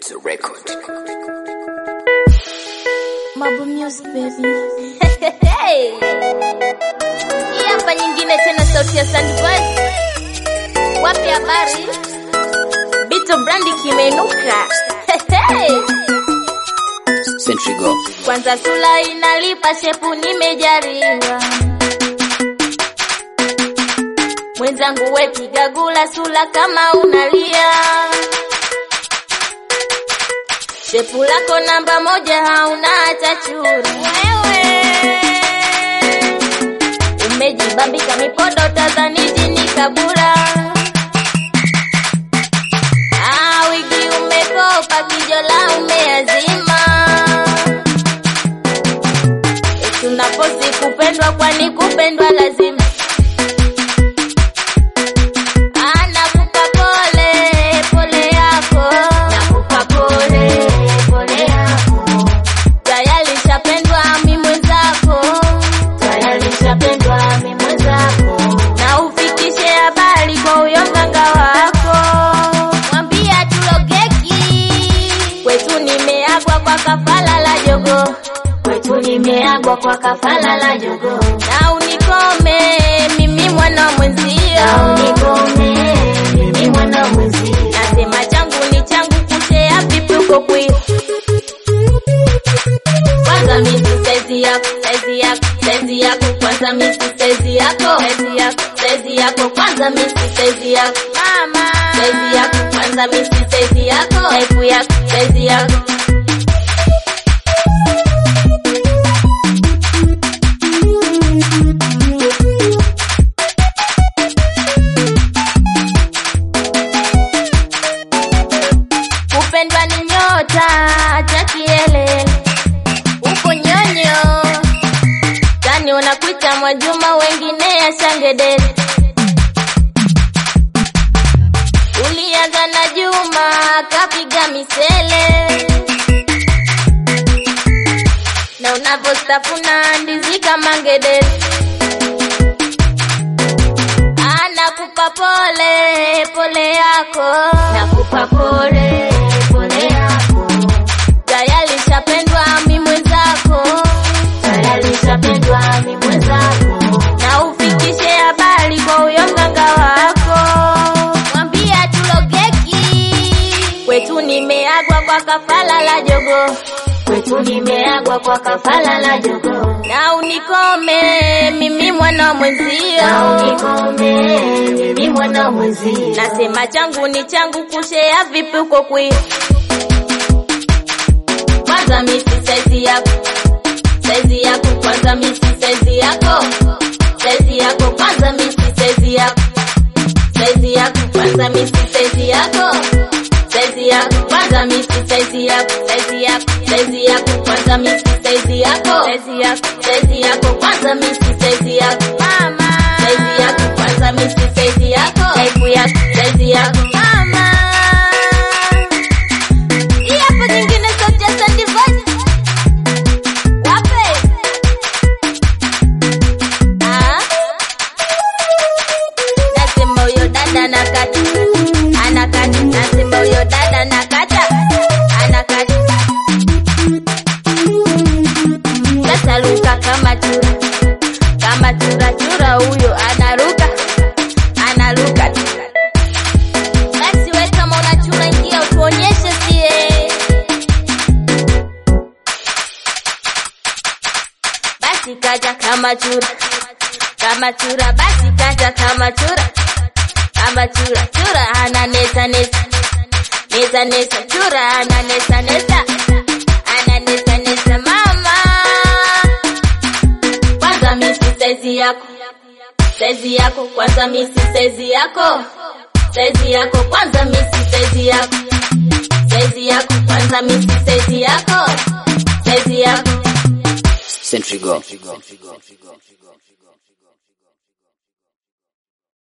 It's a record. Mabu Music baby. Hey. Hii hapa nyingine tena sauti ya Sandboy. Wapi habari? Bito brandi kimeinuka. Hey. Century Go. Kwanza sula inalipa shepu nimejariwa. Mwenzangu we piga gula sula kama unalia. Shepu lako namba moja hauna hata churi. Wewe umejibambika mipodo tazani jini kabura. Ah, wigi umekopa kijola umeazima. Tunaposi kupendwa kwani kupendwa lazima. Ah, nakupa pole pole yako. Nakupa pole pole yako. Tayari shapendwa mi mwenzako. Tayari shapendwa mi mwenzako. Na ufikishe habari kwa huyo mganga wako. Mwambia tulogeki. Kwetu nimeagwa kwa kafala la jogo. Kwetu nimeagwa kwa kafala la jogo. Na unikome mimi mwana mwenzio. Na unikome mimi mwana mwenzio. Nasema changu ni changu kushea vipi uko kwio. Kwanza misi saizi yako, saizi yako, saizi yako, kwanza misi saizi yako, saizi yako, saizi yako, kwanza misi saizi yako, mama, saizi yako, kwanza misi saizi yako, saifu yako, saizi yako. Kupendwa ni nyota, acha kielele uko nyonyo tani unakuita Mwajuma, wengine ya shangedele. Ulianza na Juma kapiga misele, na unavyostafuna ndizi kama ngedele. Ah, nakupa pole pole yako, nakupa pole pole yako tayari shapendwa mi mwenzako, tayari shapendwa mi mwenzako, na ufikishe habari kwa huyo mganga wako, mwambia tulogeki, kwetu nimeagwa kwa kafala la jogo, kwetu nimeagwa kwa kafala la jogo, na unikome mimi mwana mwenzio, na unikome mimi mwana mwenzio, nasema changu ni changu, kushea vipi uko kwio kwanza misi saizi yako saizi yako kwanza misi saizi yako saizi yako kwanza misi saizi yako saizi yako kwanza misi saizi yako saizi yako kwanza misi saizi yako saizi yako saizi yako kwanza misi saizi yako saizi yako saizi yako kwanza misi saizi yako mama saizi yako kwanza misi saizi yako saifu yako saizi yako mama hii hapa nyingine sauti ya Sandy Voice. Wape? Ah? Nasema huyo dada anakata. Anakata. Nasema huyo dada anakata. Anakata. Sasa ruka kama chura. Kama chura chura huyo anaruka. Anaruka. Basi we kama unachura ingia utuonyeshe sie. Basi kaja kama chura. Kama chura basi kaja kama chura. Kama chura chura ana nesa nesa. Nesa nesa chura ana nesa nesa. Ana nesa nesa mama. Kwanza misi saizi yako. Saizi yako kwanza misi saizi yako. Saizi yako kwanza misi saizi yako. Saizi yako kwanza misi saizi yako. Saizi yako. Century Go.